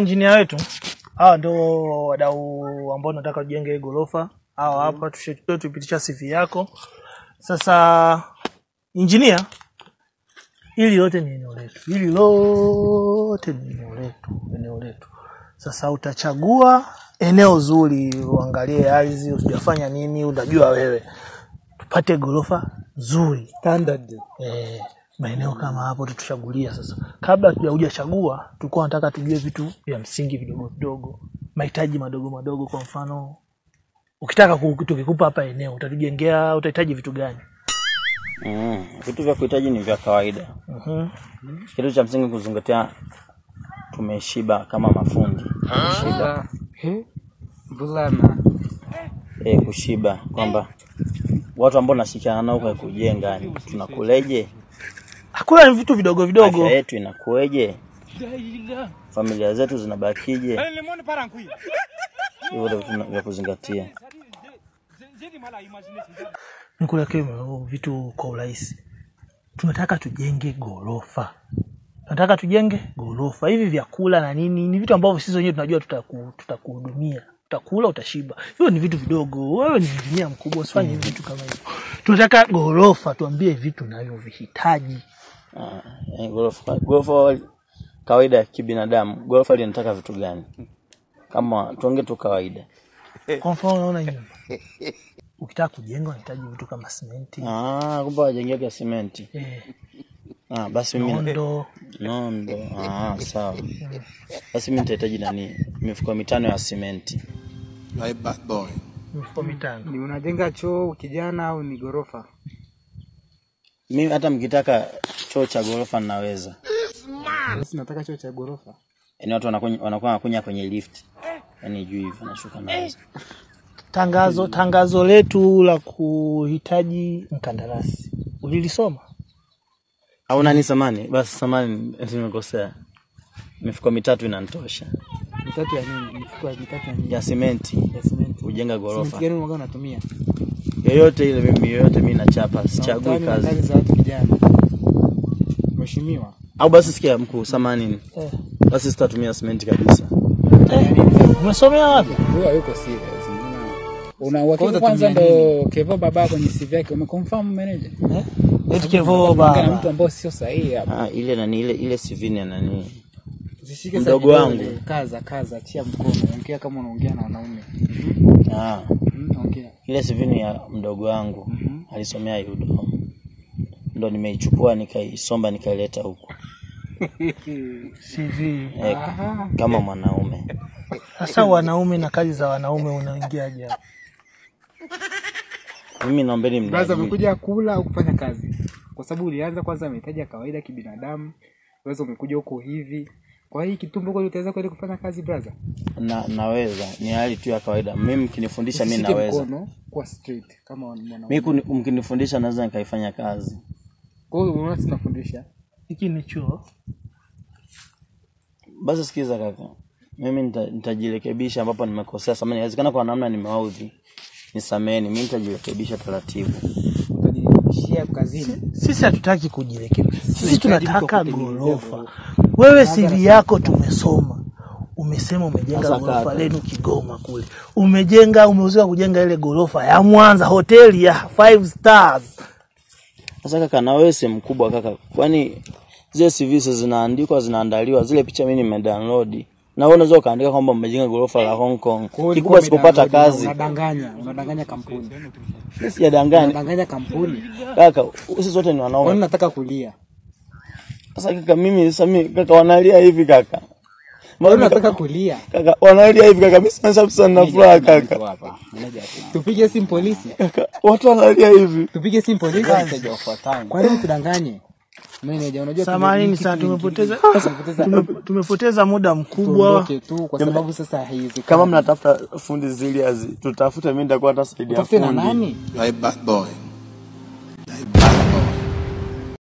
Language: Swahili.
Injinia wetu hawa ndo wadau ambao nataka tujenge hii ghorofa. Hawa hapa tushe- tupitisha CV yako. Sasa injinia, hili lote ni eneo letu, hili lote ni eneo letu, eneo letu. Sasa utachagua eneo zuri, uangalie ardhi, usijafanya nini, unajua wewe, tupate ghorofa nzuri Standard. eh, maeneo kama hapo tutuchagulia sasa. Kabla hatujachagua, tulikuwa nataka tujue vitu vya msingi vidogo vidogo, mahitaji madogo madogo. Kwa mfano, ukitaka ku- tukikupa hapa eneo utatujengea, utahitaji vitu gani? Mm, vitu vya kuhitaji ni vya kawaida. Mhm. Kitu cha msingi kuzingatia, tumeshiba kama mafundi. Kushiba, Eh? Vulana. e, kushiba kwamba watu ambao nashirikiana nao kwa kujenga, yani tunakuleje, Hakuna ni vitu vidogo vidogo. afya yetu inakueje, familia zetu zinabakije. Hivyo ndio vitu vya kuzingatia. Nikuwekee vitu kwa urahisi. Tunataka tujenge ghorofa, tunataka tujenge ghorofa. Hivi vyakula na nini ni vitu ambavyo sisi wenyewe tunajua tutaku- tutakuhudumia, utakula, utashiba. Hivyo ni vitu vidogo. Wewe ni injinia mkubwa, usifanye hivi vitu kama hivyo. Tunataka ghorofa, tuambie vitu navyovihitaji. Ah, eh, Ghorofa ghorofa kawaida ya kibinadamu, ghorofa linataka vitu gani? Kama tuonge tu kawaida. Kwa mfano, unaona hii nyumba, ukitaka kujenga unahitaji vitu kama simenti, Ah, kumbe wajengeka simenti. eh, Ah, basi mimi nondo, nondo. Ah, sawa. Basi mimi nitahitaji nani? Mifuko mitano ya simenti. My bad boy. mifuko mitano. Ni unajenga choo kijana au ni ghorofa? Mimi hata mkitaka choo cha ghorofa ninaweza. Basi nataka choo cha ghorofa. Yaani watu wanakunya wanakuwa wanakunya kwenye lift. Yaani juu hivi wanashuka naweza. Tangazo tangazo letu la kuhitaji mkandarasi ulilisoma? Au nani samani? Basi samani nimekosea. Mifuko mitatu inanitosha. Mitatu ya nini? Mifuko ya mitatu ya nini? Ya simenti. Ya simenti. Kujenga Simenti ghorofa. gani unaga unatumia? Yoyote ile mimi yoyote mimi nachapa, sichagui Hautani na kazi kazi. za watu kijana. Mheshimiwa. Au basi sikia mkuu, samani. Eh. Basi sitatumia simenti kabisa. Umesomea wapi? Huyo hayuko serious. Una Kwanza uhakika kwanza tumia ndo Kevo baba kwenye CV yake umeconfirm manager? Eh? Eti Kevo Kana baba. mtu ambao sio sahihi hapa. Ah, ile nani ile ile CV ni ya nani? Usishike Mdogo sana wangu. vidole. Kaza kaza, achia mkono. Ongea kama unaongea na wanaume. Ah, Mm, Ongea. ile CV ni ya mdogo wangu. Alisomea UDOM. Ndo nimeichukua nikaisomba nikaileta huku. CV. Eh, kama mwanaume. Sasa wanaume na kazi za wanaume unaingiaje hapo? Mimi naombeni Brother, mniajiri. umekuja kula au kufanya kazi? Kwa sababu ulianza kwanza mahitaji ya kawaida kibinadamu. Wewe umekuja huko hivi. Kwa hii kitumbo kweli utaweza kwenda kufanya kazi brother? Na, naweza ni hali tu ya kawaida. Mimi mkinifundisha mimi Usishike naweza. mkono kwa straight kama mwanaume. Mimi kuni- mkinifundisha naweza nikaifanya kazi. Kwa hiyo unaona tunafundisha. Hiki ni chuo. Basi sikiza kaka, mimi nita- nitajirekebisha ambapo nimekosea. Samahani, inawezekana kwa namna nimewaudhi, nisameheni. Mimi nitajirekebisha taratibu. Utajishia kazini. Sisi hatutaki kujirekebisha, sisi Tunahitaji tunataka mtu wa kutengenezea ghorofa. Wewe CV yako tumesoma, umesema umejenga Sasa ghorofa kaka. lenu Kigoma kule, umejenga umeuziwa kujenga ile ghorofa ya Mwanza, hoteli ya five stars. Sasa kaka, na wewe si mkubwa kaka, kwani zile CV sasa zinaandikwa zinaandaliwa, zile picha mimi nimedownload na wewe unaweza ukaandika kwamba mmejenga ghorofa la Hong Kong. Kwa hiyo Kikubwa ulikuwa sikupata umedownload, kazi, Unadanganya, unadanganya kampuni. mimi sijadanganya Unadanganya kampuni. kaka, sisi zote ni Kwani wanaume. nataka kulia? Sasa kaka, mimi sasa mimi kaka, wanalia hivi kaka, Kwani Mbona nataka kaka, kulia? kaka wanalia hivi kaka, mimi sasa sasa nina furaha kaka, hapa. Manager tu. Tupige simu polisi. kaka, watu wanalia hivi. Tupige simu polisi. Manager ufuatane. Kwa nini tudanganye? Meneja, unajua Samanini tume- sana, kitu tumepoteza tumepoteza tume- tumepoteza muda mkubwa. tuondoke tu kwa sababu sasa haiwezekani. Kama mnatafuta fundi serious, tutafute, mimi nitakuwa hata saidia Utafute na fundi. nani? My bad boy.